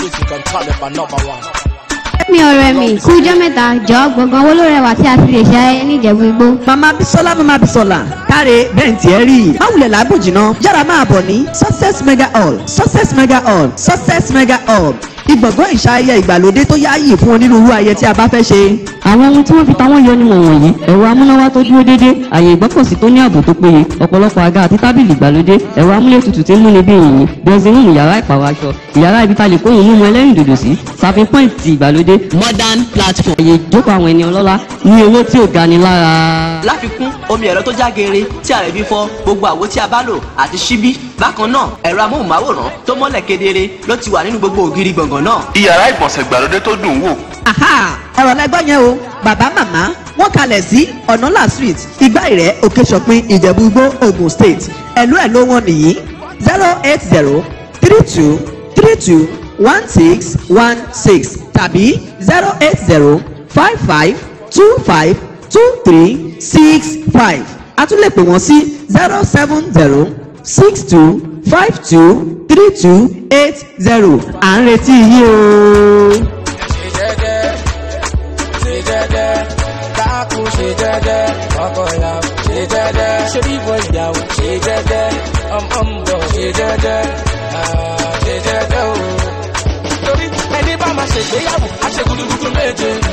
music and turn up another one. mi ọ̀rẹ́ mi kú ijọ́ mẹ́ta jọ gbọ̀ngàn owó ló rẹwà tí a ti lè ṣe ayẹyẹ níjẹ̀bú igbó. mama bisola mama bisola káre bẹ́ẹ̀ tí ẹ rí i má wulẹ̀ làágùn jìnnà yára máa bọ̀ ní success mega hall success mega hall success mega hall ìgbọ̀ngàn ìṣayẹyẹ ìgbàlódé tó yáàyè fún onírúurú ayẹyẹ tí a bá fẹ́ ṣe. àwọn ohun tí wọ́n fi ta wọ́n yọ ni wọ̀nyí ẹ̀rọ amúnáwá tó dúró déédé àyè ìgbọ́kọ̀sí tó ní ààbò tó péye ọ̀pọ̀lọpọ̀ àga àti tábìlì ìgbàlódé ẹ̀rọ amúlétutù tí ń múni bí yìnyín bẹ́ẹ̀sìnrún yàrá ìpàwọ̀ aṣọ ìyàrá ibi tá lè kó ìhun mímu ẹlẹ́rìndòdò sí serving point ti ìgbàlódé modern platform àyè ìjókòó àwọn ẹni ọlọ́lá ní owó tí ò gani lára. láfikún omi ẹ̀rọ tó já geere tí ààrẹ bí fọ́ gbogbo àwo tí a bá lò àti ṣíbí bákan náà ẹ̀rọ amóhùnmáwòrán tó mọ́lẹ̀ kedere ló ti wà nínú gbogbo ògiri gbọ̀ngàn náà. iyàrá ìgbọ̀nsẹ̀ ìgbàlódé tó dùn wò aha ọ̀rọ̀ lẹ́gbọ́n yẹn o bàbá màmá wọ́n kalẹ̀ sí ọ̀nàlà street ìgbà ìrẹ́ òkè ṣọ̀pin ìjẹ̀bú igbó ogun state ẹ̀lú ẹ̀ ló wọ́n nìyí zero eight zero three two three two one six one six tàbí zero eight zero five five two five two three six five a tún lè pè wọ́n sí zero seven zero six two five two three two eight zero à ń retí yín o. ṣe jẹ́jẹ́ ṣe jẹ́jẹ́ dákun ṣe jẹ́jẹ́ ọkọ ìyàwó ṣe jẹ́jẹ́ ṣe bíbọ ìyàwó ṣe jẹ́jẹ́ ọmọ ń bọ̀ ṣe jẹ́jẹ́ ah, ṣe jẹ́jẹ́ o. torí ẹni bá máa ṣègbéyàwó á ṣe gudugudu méje